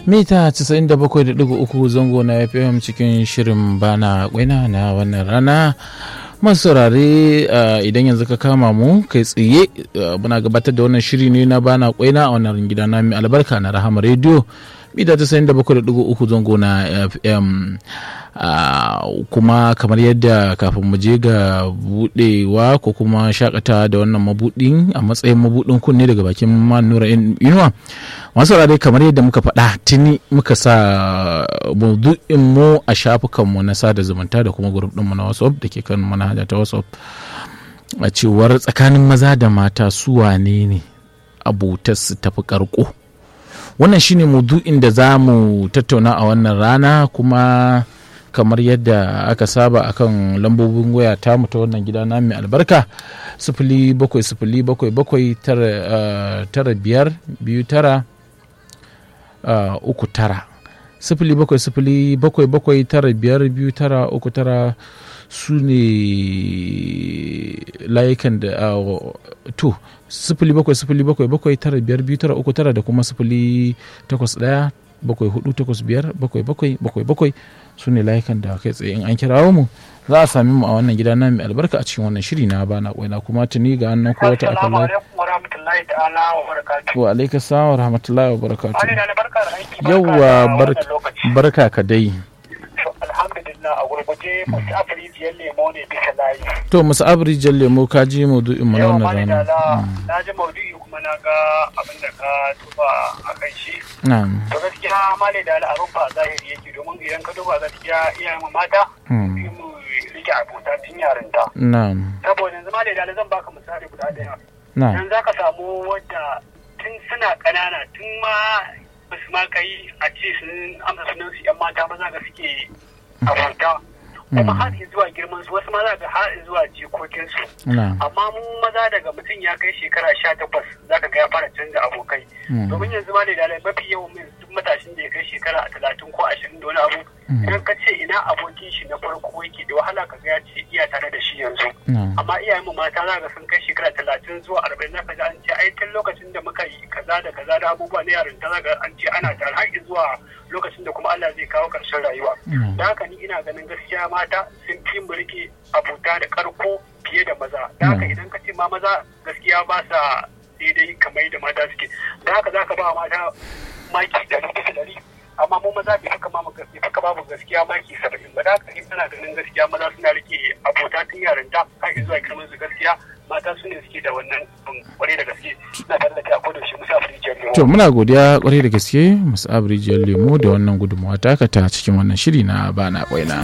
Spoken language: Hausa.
mita 97.3 zango na fm cikin shirin bana kwaina na wannan rana masu saurare idan yanzu ka kama mu kai tsaye muna gabatar da wannan shiri ne na bana kwaina a wannan gida na mai albarka na rahama rediyo mita 97.3 zango na fm kuma kamar yadda kafin mu je ga budewa ko kuma shakata da wannan mabudin a matsayin mabudin kunne daga bakin manura inuwa masu rade kamar yadda muka faɗa tuni muka sa maudu'in mu a shafukanmu na sada zumunta da kuma grup ɗinmu na whatsapp da ke kan manhaja ta whatsapp a cewar tsakanin maza da mata su wane ne abotar su tafi karko wannan shine maudu'in da za mu tattauna a wannan rana kuma kamar yadda aka saba akan lambobin waya ta ta wannan gida na mai albarka sifili bakwai sifili bakwai bakwai tara biyar biyu tara uku tara sifili bakwai sifili bakwai bakwai tara biyar biyu tara uku tara su ne layukan da to sifili bakwai sifili bakwai bakwai tara biyar biyu tara uku tara da kuma sifili takwas ɗaya bakwai hudu takwas biyar bakwai bakwai bakwai bakwai su ne layukan da kai tsaye in an kirawo mu za a sami mu a wannan gida na mai albarka a cikin wannan shiri na bana kwaina kuma tuni ga annan ko wata akan wa alaika salam wa rahmatullahi wa barakatu yawwa barka ka dai a gurguje musu afirijiyar lemo ne bisa layi. To musu afirijiyar lemo ka ji maudu'in mu na wannan rana. Na ji maudu'i kuma na ga abin da ka tuba a kan shi. Na'am. To gaskiya male da abin ba zahiri yake domin idan ka duba gaskiya iyayen mata. mu rike abota tun yarinta. Na'am. Saboda yanzu male da zan baka misali guda ɗaya. Na'am. Yanzu za ka samu wadda tun suna ƙanana tun ma basu ma kai a ce sun amsa sunan su 'yan mata maza ga suke abota kuma har zuwa girman su wasu maza ga har zuwa jikokin su amma mu maza daga mutum ya kai shekara sha takwas zaka ga ya fara canza abokai domin yanzu ma da dalai mafi yawan duk matashin da ya kai shekara talatin ko ashirin da wani abu idan ka ce ina abokin shi na farko yake da wahala ka ga ya ce iya tare da shi yanzu amma iyayen mu mata za ga sun kai shekara talatin zuwa arba'in zaka ga an ce ai tun lokacin da muka yi kaza da kaza da abubuwa na yarinta za ga an ce ana tare har zuwa lokacin da kuma Allah zai kawo ƙarshen rayuwa. Da haka ni ina ganin gaskiya mata sun fi mu rike abota da karko fiye da maza. Da haka idan ka ce ma maza gaskiya ba sa daidai kamar da mata suke. Da haka za ka ba mata maki ɗari bisa ɗari. Amma mu maza bai faka mamu gaskiya faka babu gaskiya maki saba'in ba. Da haka ni ina ganin gaskiya maza suna rike abota tun yarinta har zuwa girman su gaskiya mata su ne suke da wannan kwarai da gaske na tare da kai a kodayaushe musa afirjiyar lemo. To muna godiya kwarai da gaske musa afirjiyar lemo da wannan gudunmawa taka ta cikin wannan shiri na bana kwaina.